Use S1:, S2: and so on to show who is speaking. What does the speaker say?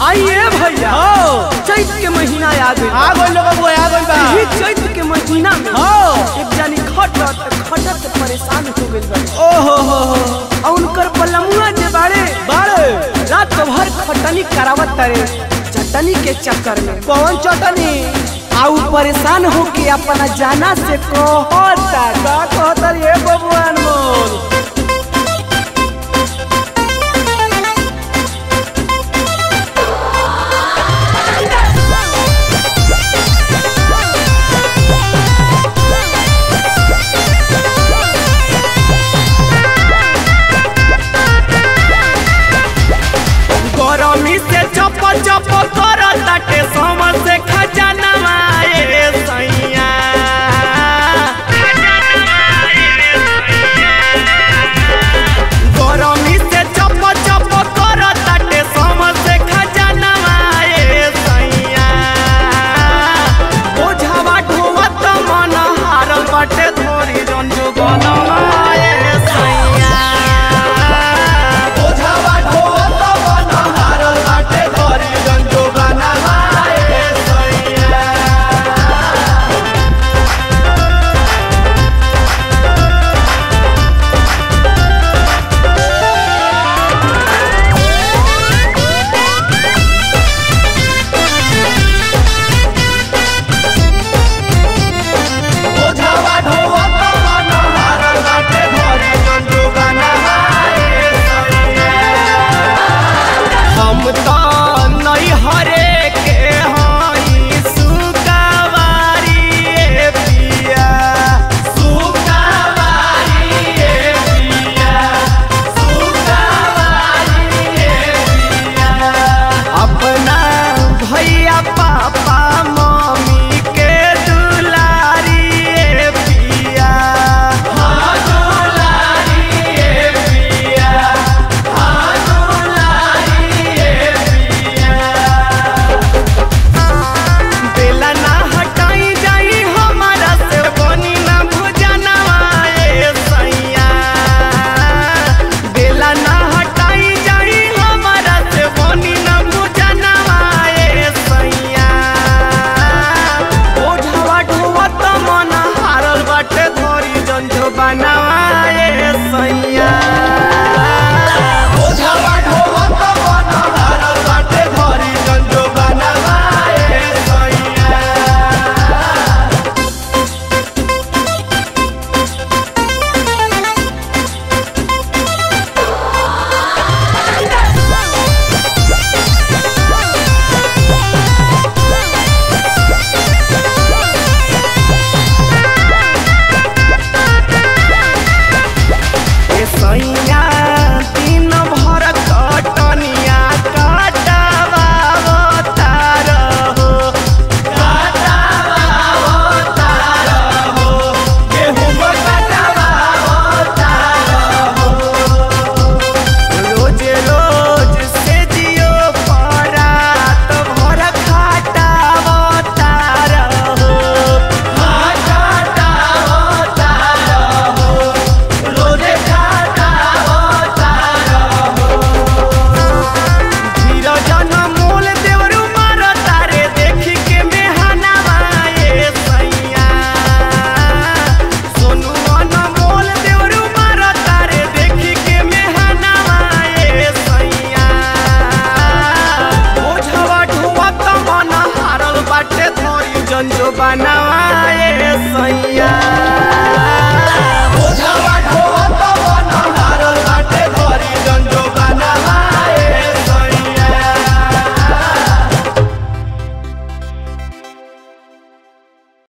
S1: आइए भैया
S2: हो
S1: चैत के महीना आ गइल
S2: आ गइल बाबू आ गइल बा
S1: यही चैत के महीना में
S2: हो
S1: एक जानी खटत खटत परेशान हो गइल बा
S2: ओ हो हो हो
S1: और उनकर बलमुआ जे बाड़े
S2: बाड़े
S1: रात भर खटनी करावत तारे चटनी के चक्कर में
S2: कौन चटनी
S1: आ उ परेशान होके अपना जाना से कहता
S2: का कहता ये बबुआन मोल
S1: गरमी से चप चप करताटे समर से खजाना माए सैया गरमी से चप चप करताटे समर से खजाना माए सैया बोझावा ढोवत मन हारल बाटे धोरी रंजो गनमाए सैया
S2: ओझावा ढोल तो बन हारल बाटे धरी रंजो गाना हाय सैया ओझावा ढोल तो बन हारल बाटे धरी रंजो गाना हाय सैया
S1: हम तो नहीं हरे के हई सुकावारी ए पिया
S2: सुकावारी ए पिया सुकावारी ए पिया
S1: अपना भैया पापा मम्मी के दुलारी ए पिया
S2: हाँ दुलारी ए पिया हाँ दुलारी ए पिया
S1: बेला ना हटाई जाई हमारा से बनी ना भुजना ए सैया बेला ना हटाई जाई हमारा से बनी ना भुजना ए सैया ओझावा ढोवत मन हारल बाटे धरी जंझो बनाए सैया
S2: ओझावा ढोल तो बन हारल बाटे धरी रंजो गाना हाय सैया
S1: ए सैया दिन भर कटनिया कटावा तार हो रोज रोज से जियो परात भर खाटावा तार हो धीरजन मोल देवरु मार तारे देखी के मेहनावा ए सैया सोनू मन मोल देवरु मार तारे देखी के मेहनावा ए सैया ओझवा ढुवत मन हारल बाटे धरी जंजो बनावा ए सैया